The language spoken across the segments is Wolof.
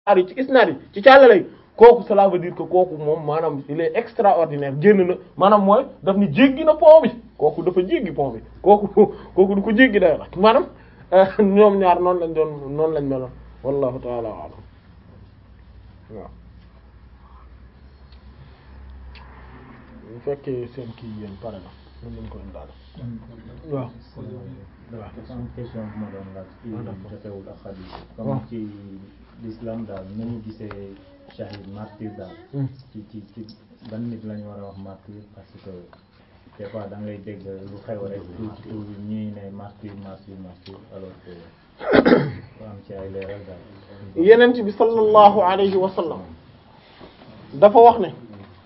ari ci isnaad yi ci càllalay kooku cela veut dire que kooku moom maanaam il est extraordinaire génn na maanaam mooy daf ni jéggi na pont bi kooku dafa jéggi pont bi kooku kooku du ko jéggi day nag maanaam ñoom ñaar noonu lañ doon noonu lañ meloon wallahu taala alam waaw bu fekkee seen kii yéen pare na mën nañ ko indaale waaw dafa am question bu ma doon laaj ci Ah, d'accord. jotewul ak xadiis Waaw. comme ci l'islam daal nañu gisee shahid martyr daal Hmm. ci ci ci ban nit lañu war a wax martyr parce que des fois da ngay dégg lu xew rek tuuti tuuti ñuy ne martyr martyr martyr alors que bu am ci ay leeral daal yenent bi sallallahu alayhi wa sallam dafa wax ne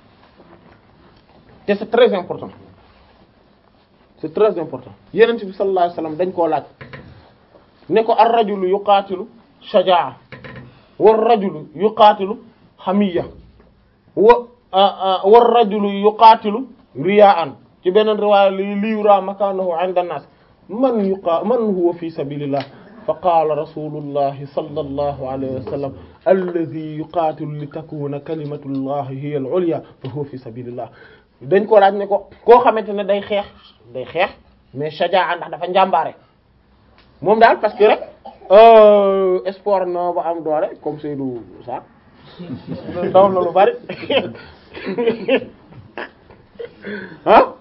te c'est très important c'est très important yenent bi sallallahu alayhi wa sallam dañ koo laaj ne ko ar rajulu yuqaatilu shajaa war rajulu yuqaatilu hamiya wa war rajulu yuqaatilu riyaan ci beneen riwaaya li li yura makanahu inda an-nas man yuqa man huwa fi sabilillah fa qaala rasulullahi sallallahu alayhi wa sallam alladhi yuqatilu li takuna kalimatullahi hiya al-ulya fa huwa fi sabilillah dañ ko laaj ne ko koo xamante ne day xeex day xeex mais shajaa ndax dafa njàmbaare moom daal parce que rek euh, sport na ba am doole comme Seydou Sarr daw na lu bari ah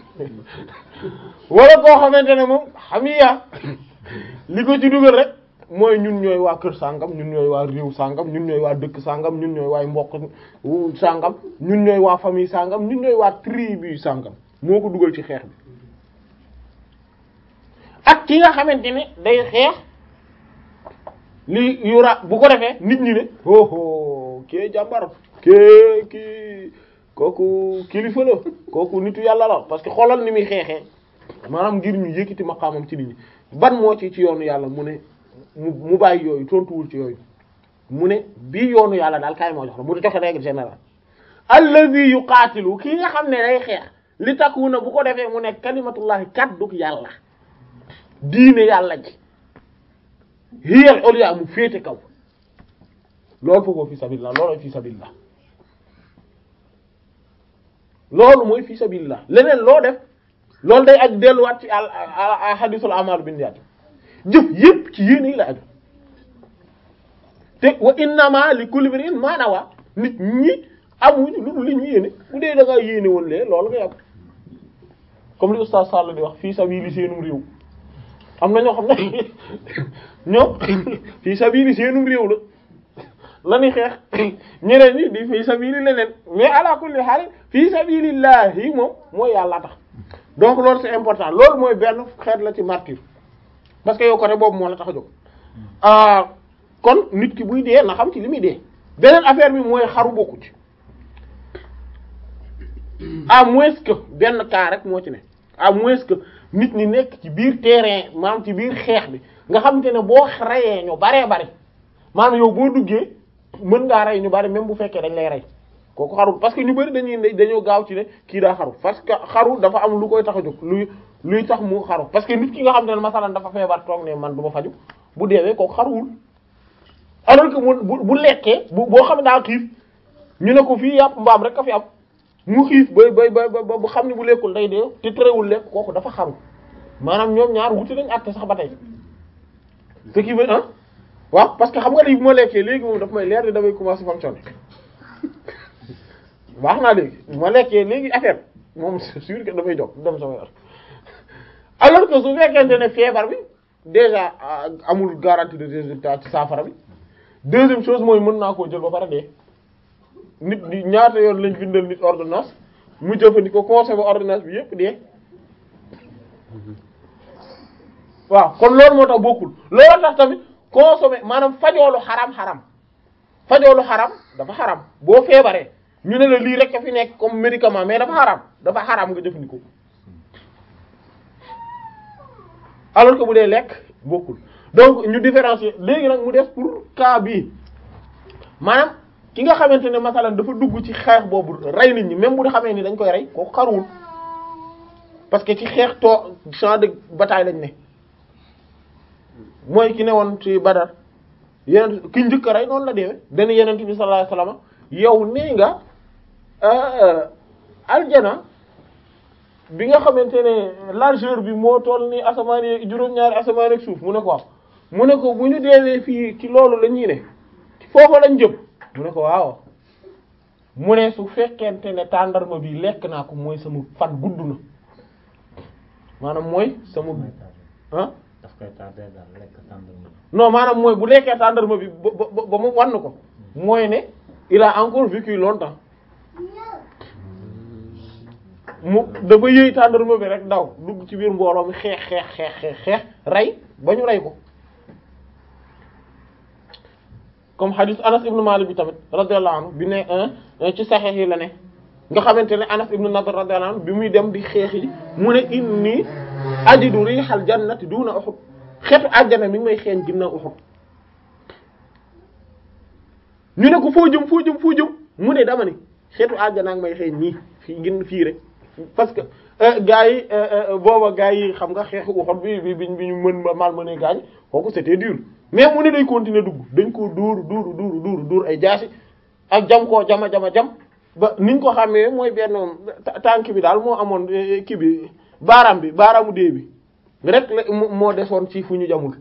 wala koo xamante ne moom xamiya li ko ci dugal rek mooy ñun ñooy waa kër sàngam ñun ñooy waa réew sàngam ñun ñooy waa dëkk sàngam ñun ñooy waa mbokk wu sàngam ñun ñooy waa famille sàngam ñun ñooy waa tribu sàngam moo ko dugal ci xeex bi ak ki nga xamante ne day xeex li yura bu ko defee nit ñi ne oh kii jàmbar kii kii kooku kilifa la kooku nitu yàlla la parce que xoolal ni muy xeexee maanaam ngir ñu yëkkati maqaamam ci nit ñi ban moo ci ci yoonu yàlla mu ne mu mu bàyyi yooyu tontuwul ci yooyu mu ne bii yoonu yàlla daal kaay moo jox la mu joxe règle générale allazi yuqaatilu kii nga xam ne day xeex li takuna bu ko defee mu ne kalimatullahi kadduk yàlla diine yàlla ji hiyal ulya mu féete kaw loolu foofu fi sabilillah loolu fi sabilillah loolu mooy fi sabilillah leneen loo def loolu day ak delluwaat ci al al hadisul amal bin niyyat jëf yépp ci yéene yi la aju te wa innama li kulli imrin ma nawa nit ñi amuñu lu dul li ñu yéene bu dee da ngaa yéene woon lee loolu ngay am comme li oustaz Sall di wax fii sabili seenum réew am na ñoo xam ne ñoom fii sabili seenum réew la la ñuy xeex ñeneen ñi di fii sabili leneen mais ala kulli haal fii sabilillahi moom mooy yàlla tax donc loolu c'est important loolu mooy benn xeet la ci martyr parce que yow côté boobu moo la tax a jóg ah kon nit ki buy dee na xam ci li muy dee beneen affaire bi mooy xaru bokku ci à moins que benn cas rek moo ci ne à moins que nit ñi nekk ci biir terrain maanaam ci biir xeex bi nga xamante ne boo reyee ñu baree bari maanaam yow boo duggee mën ngaa rey ñu bari même bu fekkee dañ lay rey kooku xarul parce que ñu bari dañuy ne dañoo gaaw ci ne kii daa xaru parce que xaru dafa am lu koy tax a jóg luy luy tax mu xaru parce que nit ki nga xam ne masalan dafa feebar toog ne man du ma faju bu deewee kooku xaruwul alors que mu bu bu lekkee bu boo xam ne daa xiif ñu ne ko fii yàpp mbaam rek a fi am mu xiif bay bay bay ba bu xam ne bu lekkul day dee te terewul lekk kooku dafa xaru maanaam ñoom ñaar wuti nañ àtte sax ba tey ce qui veut ah waaw parce que xam nga lii bu ma lekkee léegi moom daf may leer ni damay commencer fonctionner baax naa léegi bu ma lekkee léegi affaire moom c'est sûr que dafay jóg dem sama yoon alors que su fekkente ne feebar bi déjà amul garantie de résultat ci saafara bi deuxième chose mooy mën naa koo jël ba pare dee nit di ñaata yoon lañ bindal nit ordonnance mu jëfandikoo consommé ordonnance bi yépp dee waaw kon loolu moo tax bokkul loolu tax tamit consommé maanaam fajoolu xaram xaram fajoolu xaram dafa xaram boo feebaree ñu ne la lii rek a fi nekk comme médicament mais dafa xaram dafa xaram nga jëfandikoo alors que bu dee lekk bokkul donc ñu différencier léegi nag mu des pour cas bii maanaam ki nga xamante ne masalan dafa dugg ci xeex boobu rey nit ñi même bu xamee ni dañ koy rey kooku xaruwul parce que ci xeex too champ de bataille lañ ne mooy ki ne woon ci Badar yeneen ki njëkk a rey noonu la deewee dana yenent bi sallallahu alayhi wasallam yow nee nga aljana bi nga xamante ne largeur bi moo toll ni asamaan yi juróom-ñaari asamaan ak suuf mu ne ko waaw mu ne ko bu ñu deewee fii ci loolu la ñuy ne foofa lañ jëm mu ne ko waaw mu ne su fekkente ne tàndarma bi lekk naa ko mooy sama fan gudd na maanaam mooy sama ah daf koy tardé daal lekk tàndarma non maanaam mooy bu lekkee tàndarma bi ba ba ba mu wann ko mooy ne il a encore vécu longtemps mu dafa yëy tàndarma bi rek daw dugg ci biir mbooloo mi xeex xeex xeex xeex xeex rey ba ñu rey ko comme hadith Anas ibn Malik bi tamit radiyallahu anhu bi ne ci saxeex yi la ne nga xamante ne Anas ibn Nadr radiyallahu anhu bi muy dem di xeex yi mu ne inni ajidu rihal jannati duna Uhud xeetu àjjana mi ngi may xeeñ ginnaaw Uhud ñu ne ko foo jëm foo jëm foo jëm mu ne dama ni xeetu àjjana ak may xeeñ nii fii ngin fii rek parce que gars yi booba gars yi xam nga xeexu Uhud bi bi bi ñu mën ma mal mëne gaañ kooku c'était dur mais mu ne day continuer dugg dañ koo dóoru dóoru dóoru dóoru dóor ay jaasi ak jam koo jama jama jam ba niñ ko xamee mooy benn tànk bi daal moo amoon kii bi baaraam bi baaraamu dee bi rek la moo desoon ci fu ñu jamul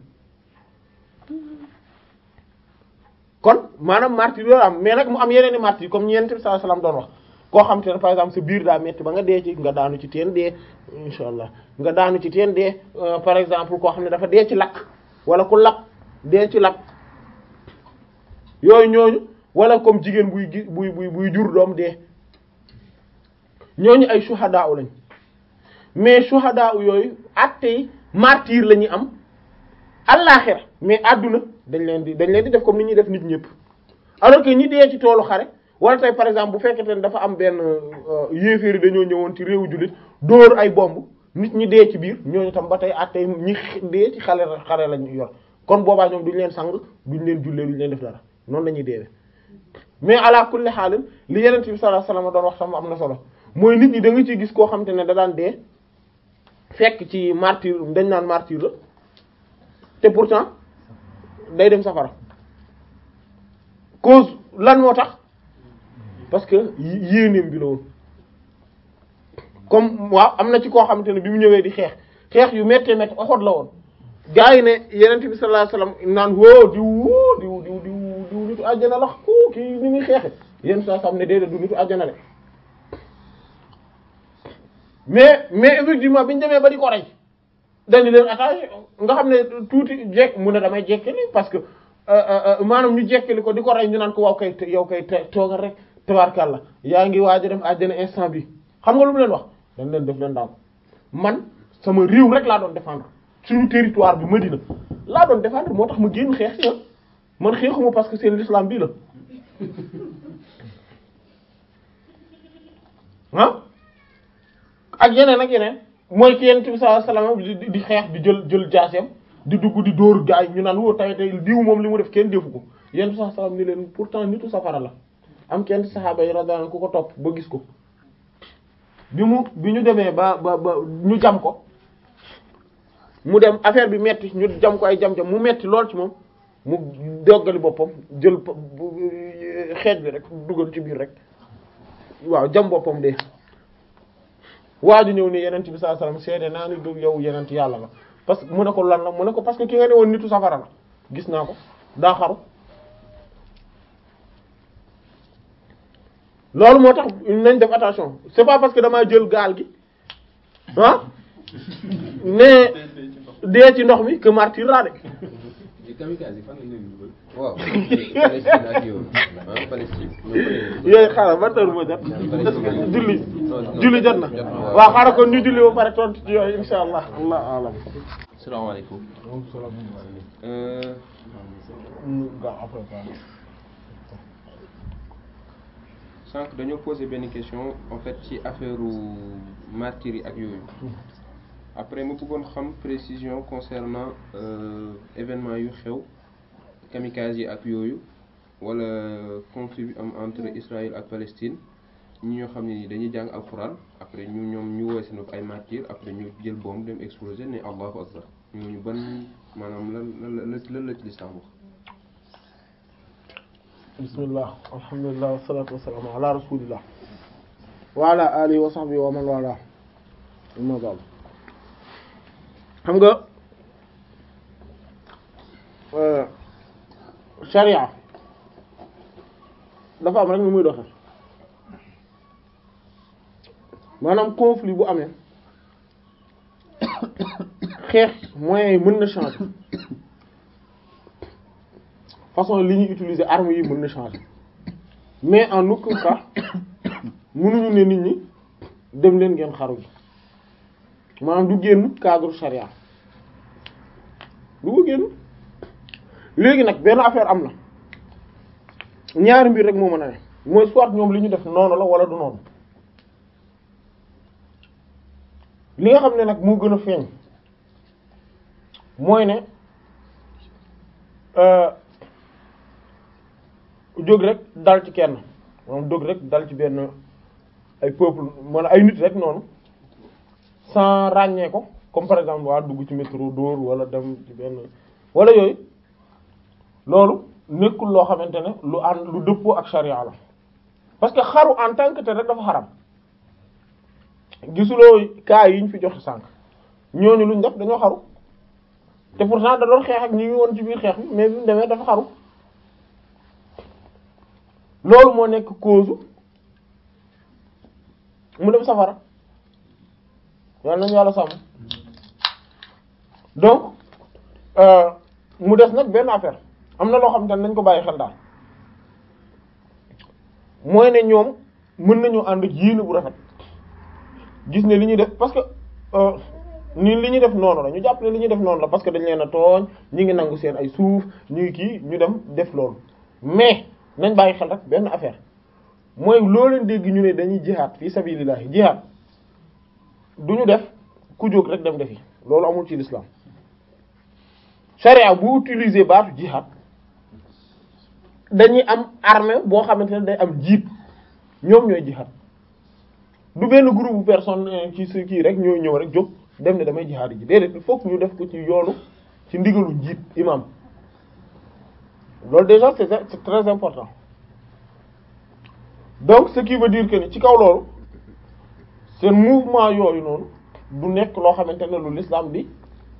kon maanaam martyr loolu am mais nag mu am yeneen i martyr comme ñeent bi sallallahu alayhi wasallam doon wax koo xam te ne par exemple sa biir daa metti ba nga dee ci nga daanu ci teen dee insha allah nga daanu ci teen dee par exemple koo xam ne dafa dee ci lakk wala ku lakk dee ci lakk yooyu ñooñu wala comme jigéen buy gi buy buy buy jur doom dee ñooñu ay shuhada lañ mais shuhada yooyu attey martyr la ñuy am allaaxira mais àdduna dañ leen di dañ leen di def comme ni ñuy def nit ñëpp alors que ñi dee ci toolu xare wala tey par exemple bu fekkente ne dafa am benn yéeféeri dañoo ñëwoon ci réewu jullit dóor ay bomb nit ñi dee ci biir ñooñu tam ba tey attey ñi dee ci xale xare lañu yor kon boobaa ñoom duñ leen sang duñ leen jullee duñ leen def dara noonu la ñuy deewee mais ala kulli xaalin li yeneen bi sallallahu alayhi wasallam doon wax sama am na solo mooy nit ñi da nga ciy gis koo xam te ne da daan dee fekk ci martyr dañ naan martyr la te pourtant day dem safara cause lan moo tax parce que yéeneem bi la woon comme waaw am na ci koo xamante ne bi mu ñëwee di xeex xeex yu méttee métti oxot la woon gaa yi ne yenent bi sallallahu alayhi wasallam naan woo diw woo diw diw diw diw nitu àjjana la ku kii ni muy xeexe yéen saa sam ne déedéet du nitu àjjana le mais mais effectivement bi ñu demee ba di ko rey dañu leen attaché nga xam ne tuuti jekk mu ne damay jekkali parce que maanaam ñu jekkali ko di ko rey ñu naan ko waaw kay yow kay toogal rek tabarkàlla yaa ngi waaj a dem àjjana instant bi xam nga lu mu leen wax dañ leen def leen daal man sama réew rek laa doon défendre suñu territoire bi Medina laa doon défendre moo tax ma génn xeex si man xeexuma parce que c'est l'islam bii la ah ak yeneen ak yeneen mooy ki yonent bi sallallahu alayhi wasallam di xeex di jël jël jaaseem di dugg di dóor gaay ñu naan woo tay tay diw moom li mu def kenn defu ko yonent bi sallallahu alayhi wasallam ni leen pourtant nitu safara la am kenn saxaaba yi radiyallahu anhu ku ko topp ba gis ko bi mu bi ñu demee ba ba ba ñu jam ko mu dem affaire bi metti ñu jam ko ay jam-jam mu metti lool ci moom mu doggali boppam jël xeej bi rek dugal ci biir rek waaw jam boppam de waa ju ñëw ne yenent bi sallallahu alayhi wasallam seede naa ni du yow yenent yàlla la parce que mu ne ko lan la mu ne ko parce que ki nga ne woon nitu safara la gis naa ko daa xaru loolu moo tax nañ def attention c'est pas parce que damaa jël gaal gi ah ne dee ci ndox mi que martyr laa de waaw Palestine ak yow ah Palestine yooyu xaaral ba tër moo jot julli julli jot na waaw xaaral kon ñu julli ba pare tontu ci yooyu insha allah allah alam salaamaaleykum sànq dañoo posé benn question en fait ci affaire martyrs yi ak yooyu après ma bëggoon xam précision concernant événement yu xew kamikaze yi ak yooyu wala conflit bi am entre Israël ak Palestine ñi ñoo xam ne ni dañuy jàng alxuraan après ñu ñoom ñu woowee seen bopp ay martyrs après ñu jël bombe dem exploser ne allahu akbar ñooñu ban maanaam lan lan lan la ci lislaam wax bismillah alhamdulillah wassalatu wassalamu ala rasulillah wa ala alihi wa sahbihi wa man wala amma ba'd xam nga sharia dafa am rek ni muy doxe maanaam conflit bu amee xeex moyens yi mën na changer façon li ñuy utiliser armes yi mën na changer mais en aucun cas mënuñu ne nit ñi dem leen ngeen xaru ji maanaam du génn cadre charia du ko génn léegi nag benn affaire am na ñaari mbir rek moo mën a ne mooy soit ñoom li ñu def noonu la wala du noonu li nga xam ne nag moo gën a feeñ mooy ne jóg rek dal ci kenn moom jóg rek dal ci benn ay peuple wala ay nit rek noonu sans ràññee ko comme par exemple waa dugg ci métro dóor wala dem ci benn wala yooyu loolu nekkul loo xamante ne lu ànd lu dëppoo ak charia la parce que xaru en tant que tel rek dafa xaram gisuloo cas yi ñu fi joxe sànq ñooñu luñ def dañoo xaru te pourtant da doon xeex ak ñi ngi woon ci biir xeex bi mais bi mu demee dafa xaru loolu moo nekk cause mu dem safara yàlla nañu yàlla sàmm donc mu des nag benn affaire am na loo xam te nañ ko bàyyi xel daal mooy ne ñoom mën nañu ànd ak yéene bu rafet gis ne li ñuy def parce que ni li ñuy def noonu la ñu jàpp ne li ñuy def noonu la parce que dañ leen a tooñ ñi ngi nangu seen ay suuf ñu ngi kii ñu dem def loolu mais nañ bàyyi xel rek benn affaire mooy loo leen dégg ñu ne dañuy jihaad fi sabilillahi jihaad du ñu def ku jóg rek dem defi loolu amul ci l'islam charia bu utiliser baatu jihaad dañuy am armée boo xamante ne day am jiit ñoom ñooy jihaad du benn groupe bu personne ci su kii rek ñooy ñëw rek jóg dem ne damay jihaad ji déedéet il faut que ñu def ko ci yoonu ci ndigalu njiit imam loolu déjà c'est c'est très important donc ce qui veut dire que ni ci kaw loolu seen mouvement yooyu noonu du nekk loo xamante ne lu l'islam di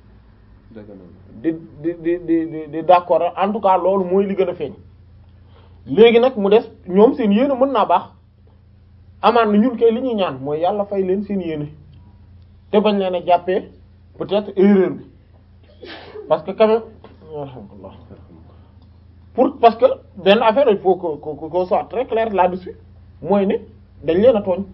di di di di di d'accord en tout cas loolu mooy li gën a feeñ léegi nag mu des ñoom seen yéene mën naa baax amaan na ñun kay li ñuy ñaan mooy yàlla fay leen seen yéene te bañ leen a jàppee peut-être erreur bi parce que quand même alhamdulillah pour parce que benn affaire il faut que que qu'on soit très clair là-dessus mooy ne dañ leen a tooñ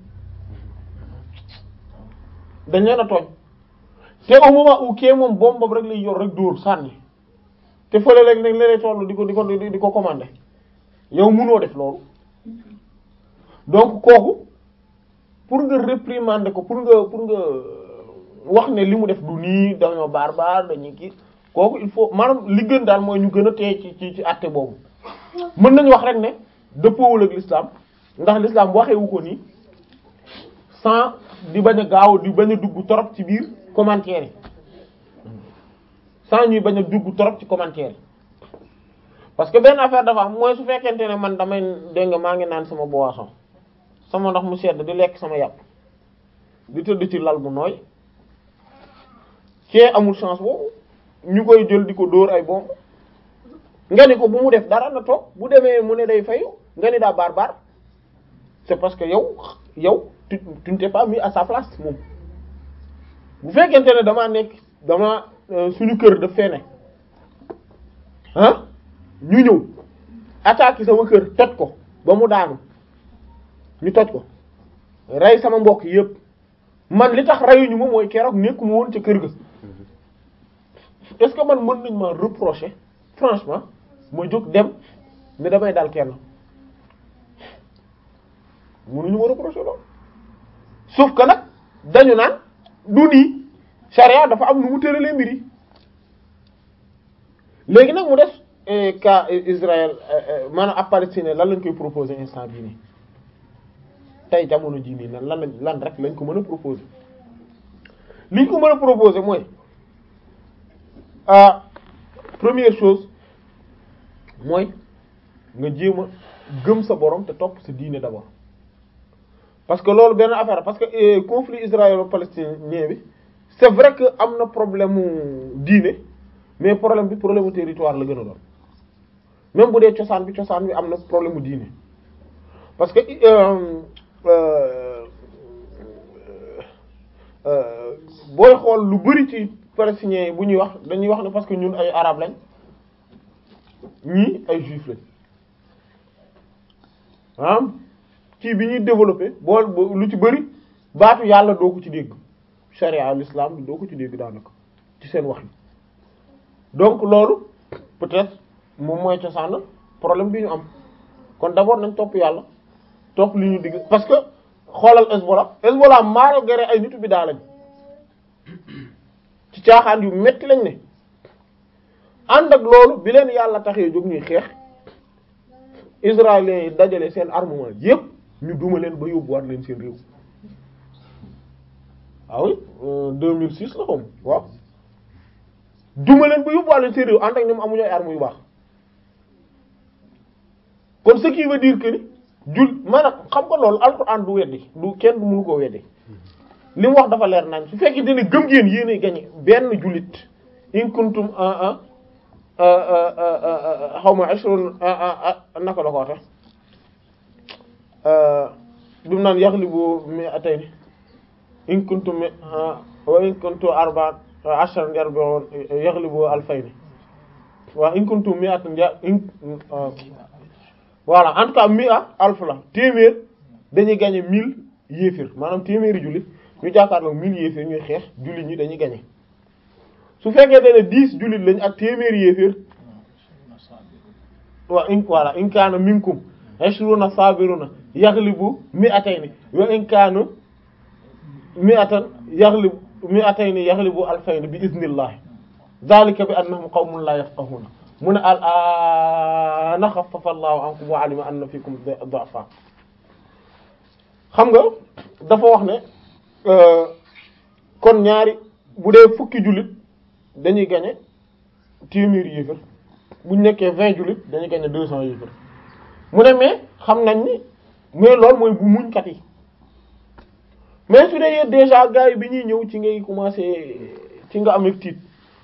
dañ leen a tooñ te au moment où kii moom bomb boobu rek lay yor rek dóor sànni te fële rek nag leneen toll di ko di ko di ko commander yow mënoo def loolu donc kooku pour nga réprimander ko pour nga pour nga wax ne li mu def du nii dañoo barbare dañuy kii kooku il faut maanaam li gën daal mooy ñu gën a téye ci ci ci àtte boobu mën nañu wax rek ne dëppoowul ak l'islam ndax l'islam waxewu ko nii sans di bañ a gaaw di bañ a dugg torop ci biir commentaire yi sans ñuy bañ a dugg torop ci commentaire yi parce que benn affaire dafa am mooy su fekkente ne man damay dégg nga maa ngi naan sama boisson sama ndox mu sedd di lekk sama yàpp di tëdd ci lal bu nooy kee amul chance boobu ñu koy jël di ko dóor ay bomb nga ni ko bu mu def dara na toog bu demee mu ne day fayu nga ni daa barbare c'est parce que yow yow tu tu ne t'es pas mis à sa place moom bu fekkente ne damaa nekk dama suñu kër daf fee ne ah ñu ñëw attaquer sama kër toj ko ba mu daanu ñu toj ko rey sama mbokk yépp man li tax reyuñu ma mooy keroog nekkuma woon ca kër ga est-ce que man mën nañ ma reprocher franchement ma jóg dem ne damay dal kenn mënuñu ma reprocher loolu sauf que nag dañu naan du nii charia dafa am nu mu tëralee mbir yi léegi nag mu des cas Israël maanaam ab Palestine lan lañ koy proposer instant bii nii tey jamono jii nii lan lan lan rek lañ ko mën a proposer liñ ko mën a proposer mooy ah première chose mooy nga jéem a gëm sa borom te topp sa diine d'abord parce que loolu benn affaire parce que euh, conflit israélo-palestinien bi c'est vrai que am na problème mu diine mais problème bi problème mu territoire la gën a doon même bu dee cosaan bi cosaan bi am na problème mu diine parce que euh, euh, euh, booy xool lu bari ci palestiniens yi bu ñuy wax dañuy wax ne parce que ñun ay arab lañ ñii ay juif lañ ah kii bi ñuy développé boo lu ci bari baatu yàlla doo ko ci dégg charia l'islam bi doo ko ci dégg daanaka ci seen wax yi donc loolu peut-être moom mooy cosaan problème bi ñu am kon d'abord nañ topp yàlla topp li ñu digg parce que xoolal Hezbollah Hezbollah malgré ay nitu bi daa lañ ci caaxaan yu metti lañ ne ànd ak loolu bi leen yàlla taxee jóg ñuy xeex israéliens yi dajale seen armement yépp ñu duma leen ba yóbbuwaat leen seen réew ah oui euh, 2006 la xom waaw duma leen ba yóbbuwaat leen seen réew ànd ak ñoom amuñu ay armes yu baax kon ce qui veut dire que ni jul maanaam xam nga loolu alxuraan du weddi du kenn du mënu koo weddi li mu wax dafa leer nañ su fekkee ne gëm ngeen yéenay gañe benn jullit in kuntum a a xaw ma ashrun naka la ko waxe bi mu naan yaghlibu mi'atayn in kuntum mi wa in kuntum arba'an ashran yarbi'un yaghlibu alfayn waaw in kuntum mi'atan in voilà en tout cas mi'a alf la téeméer dañuy gagner mille yéefir maanaam téeméeri jullit ñu jàkkaarloo mille yéefir ñuy xeex jullit ñi dañuy gagner su fekkee ne dix jullit lañ ak téeméeri yéefir waaw in voilà in kaana minkum ashruna sabiruna yaghlibu mi'atayn wa in kaanu mi'atan yaghlibu mi'atayn yaghlibu alfayn bi iznillah dhalika bi annahum qawmun la yafqahuna mu ne al aana xaffafa allahu ankum wa alima anna fikum du'afa xam nga dafa wax ne kon ñaari bu dee fukki jullit dañuy gagner téeméeri yéefar bu ñu nekkee vingt jullit dañuy gagner deux cents yéefar mu ne mais xam nañ ni mais loolu mooy bu muñkat yi mais su dee déjà gars yi bi ñuy ñëw ci ngay commencer ci nga am ak tiit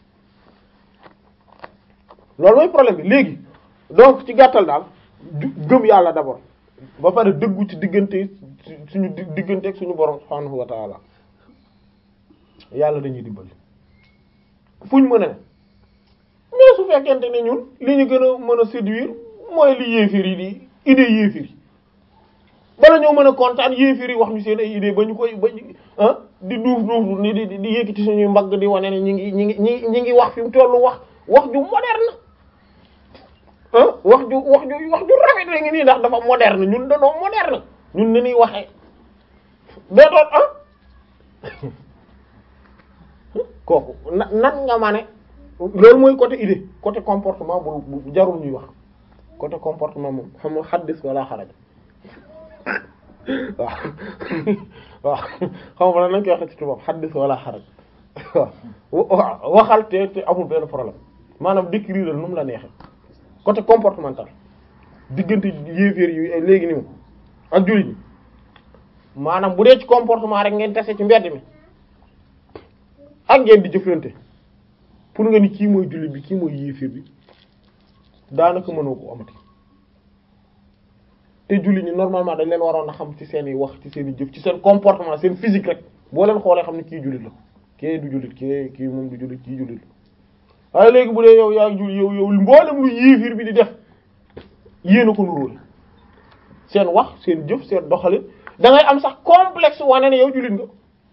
loolu mooy problème bi léegi donc ci gàttal daal gëm yàlla d'abord ba pare dëggu ci diggante suñu diggante ak suñu borom subhanahu wa ta'ala yàlla dañuy dimbali fuñ mën a ne mais su fekkente ne ñun li ñu gën a mën a séduire mooy li yéefir yi di idée yéefir yi bala ñoo mën a kontaan yéefir yi wax ñu seen ay idée ba ñu koy ba ah di duuf duuf ni di di yëkkati suñuy mbagg di wane ne ñi ngi ñi ngi ñi ñi ngi wax fi mu tollu wax wax ju moderne ah wax ju wax ju wax ju rafet la ngi nii ndax dafa moderne ñun danoo moderne ñun ni ñuy waxee dootoon ah kooku na nan nga ma ne loolu mooy côté idée côté comportement bu bu jarul ñuy wax côté comportement moom xam nga xaddis wala xaraj waaw waaw xam nga nañ koy waxee ci tubaab xaddis wala xaraj waaw waxal te te amul benn problème maanaam décrire nu mu la neexee côté comportemental diggante yéeféer yi léegi ni mu ak jullit ñi maanaam bu dee ci comportement rek ngeen tase ci mbedd mi ak ngeen di jëflante pour nga ni kii mooy jullit bi kii mooy yéeféer bi daanaka mënoo ko amati te jullit ñi normalement dañ leen waroon a xam ci seen i wax ci seen i jëf ci seen comportement seen physique rek boo leen xoolee xam ne kii jullit la kii du jullit kii kii moom du jullit kii jullit la waaye léegi bu dee yow yaa jul yow yow mboolem lu yéefir bi di def yéen a ko nuróole seen wax seen jëf seen doxalin da ngay am sax complexe wane ne yow jullit nga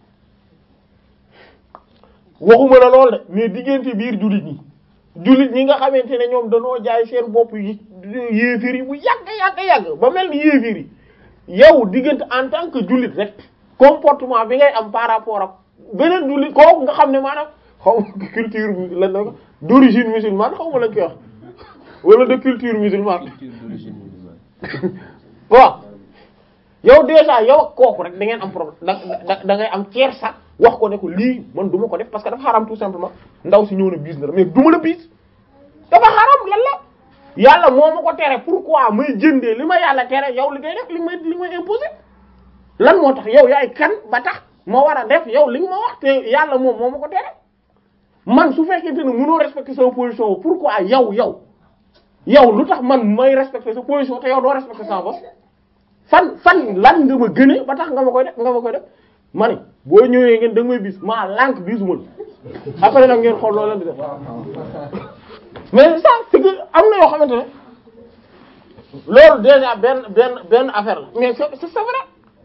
waxuma la lool de mais diggante biir jullit ñi jullit ñi nga xamante ne ñoom danoo jaay seen bopp yi yéefir yi bu yàgg yàgg yàgg ba mel ni yéefir yi yow diggante en tant que jullit rek comportement bi ngay am par rapport ak beneen jullit kooku nga xam ne maanaam xaw ma culture lan la d'origine musulmane xaw ma lañ koy wax wala de culture musulmane culture d'origine musulmane. waaw yow déjà yow ak kooku rek da ngeen am problème da da da ngay am kersa wax ko ne ko lii man du ma ko def parce que dafa xaram tout simplement ndaw si ñëw na biis na la mais du ma la biis dafa xaram lan la yàlla moo ma ko tere pourquoi may jëndee li ma yàlla tere yow li ngay def li may li may imposé lan moo tax yow yaay kan ba tax ma war a def yow li nga ma wax te yàlla moom moo ma ko tere man su fekkente ne mënoo respecter sa position pourquoi yow yow yow lu tax man may respecter sa position te yow doo respecter sa bopp fan fan lan nga ma gëne ba tax nga ma koy def nga ma koy def ma ne boo ñëwee ngeen da nga may bis maa lànk bisuma la après nag ngeen xool loolu di def mais ça c'est que am na yoo xamante ne loolu déjà benn benn benn affaire la mais c'est c'est vrai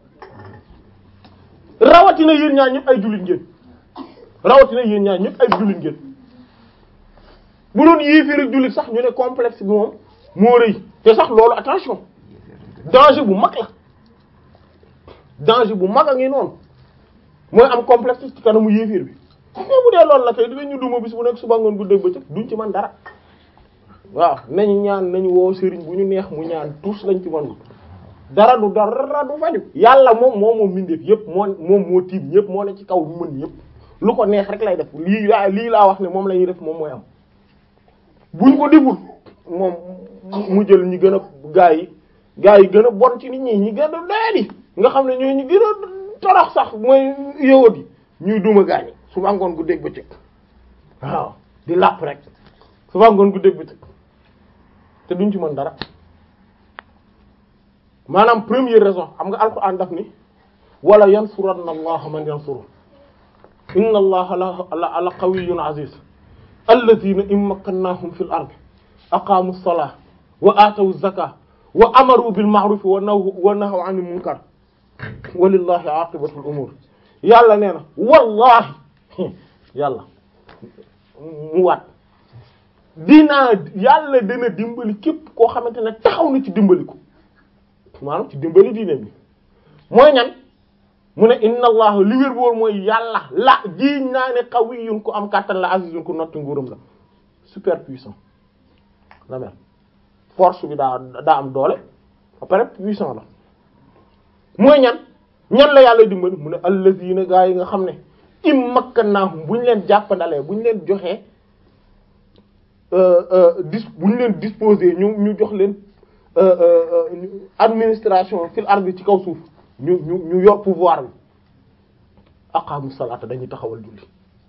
rawatina yéen ñaar ñëpp ay jullit ngeen rawatina yéen ñaar ñëpp ay jullit ngeen bu doon yéeféer ak jullit sax ñu ne complexe bi moom moo rëy te sax loolu attention danger bu mag la danger bu mag a ngi noonu mooy am complexe ci kanamu yéeféer bi mais bu dee loolu la kay dinañ ñu duma bis bu nekk suba ngoon guddeeg bëccëg duñ ci man dara waaw nañu ñaan nañu woo sëriñ bu ñu neex mu ñaan tous lañ ci man dara du dara du faju yàlla moom moo moom mindeef yëpp moo moom moo tiim ñëpp moo ne ci kaw mën yëpp lu ko neex rek lay def lii laa lii laa wax ne moom la ñuy def moom mooy am buñ ko deful moom mu jël ñi gën a gaa yi gaa yi gën a bon ci nit ñi ñi gën a doyadi nga xam ne ñooy ñi gën a torox sax mooy yowat yi ñuy duma gaañi suba ngoon gu dégg bëccëg waaw di làpp rek suba ngoon gu dégg bëccëg te duñ ci mën dara maanaam première raison xam nga alquran daf ni wala yansuranna allaha man yansuru inna allaha la la qawiyyun aziz alladhina in makkannahum fil ardi aqamu as-salata wa atawu az-zakata wa amaru bil ma'ruf wa nahaw wa nahaw 'anil munkar walillahi aqibatul umur yàlla nee na wallahi yàlla mu waat dinaa yàlla dana dimbali képp koo xamante ne taxaw na ci dimbali ko maanaam ci dimbali diine bi mooy ñan mu ne inna allah li wér boor mooy yàlla la jiiñ naa ne qawiyyun ko am kàttan la azizun ko notti nguuram la super puissant la mel force bi daa daa am doole après puissant la mooy ñan ñan la yàlla dimbali mu ne allazina gaa yi nga xam ne im makkannahum bu ñu leen jàppandalee bu ñu leen joxee dis bu ñu leen disposer ñu ñu jox leen administration fil ardi ci kaw suuf ñu ñu ñu yor pouvoir bi aqamu salata dañuy taxawal julli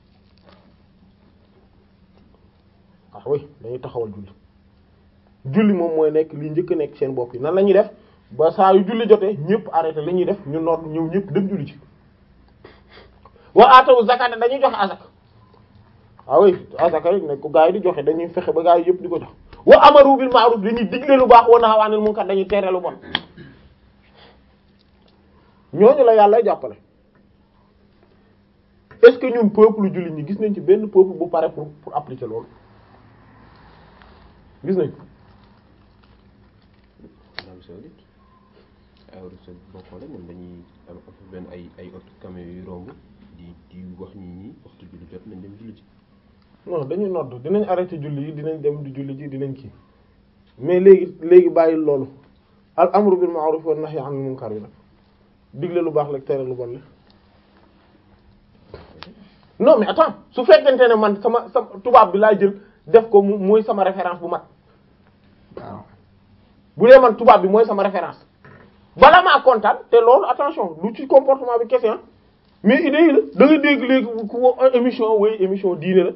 ah oui dañuy taxawal julli julli moom mooy nekk li njëkk a nekk seen bopp yi nan la ñuy def ba saa yu julli jotee ñëpp arrêté li ñuy def ñu noot ñëw ñëpp dem julli ci wa atawu zakata dañuy joxe azak ah oui azaka yi ne ko gaa yi di joxe dañuy fexe ba gaa yi yëpp di ko jox wa amaru bil ma'ruf dañuy digle lu baax wa nahaw anil munkar dañuy tere lu bon ñooñu la yàlla jàppale est-ce que ñun peuple jullit ñi gis nañ ci benn peuple bu pare pour pour appliquer loolu gis nañ ko Arabie Saoudite Arabie Saoudite boo xoolee ñoom dañuy am benn ay ay auto camion yu romb di di wax ñi ñi waxtu julli jot nañ dem julli ci non dañuy nodd dinañ arrêté julli yi dinañ dem di julli ji dinañ kii mais léegi léegi bàyyi loolu al amru bil ma'ruf wan nahyi 'anil munkar bi nag digle lu baax la tere lu bon la non mais attends su fekkente ne man sama sama tubaab bi laa jël def ko mu mooy sama référence bu mat waaw bu dee man tubaab bi mooy sama référence bala maa kontaan te loolu attention du ci comportement bi kese mais idée yi la da ngay dégg léegi ku émission way émission diine la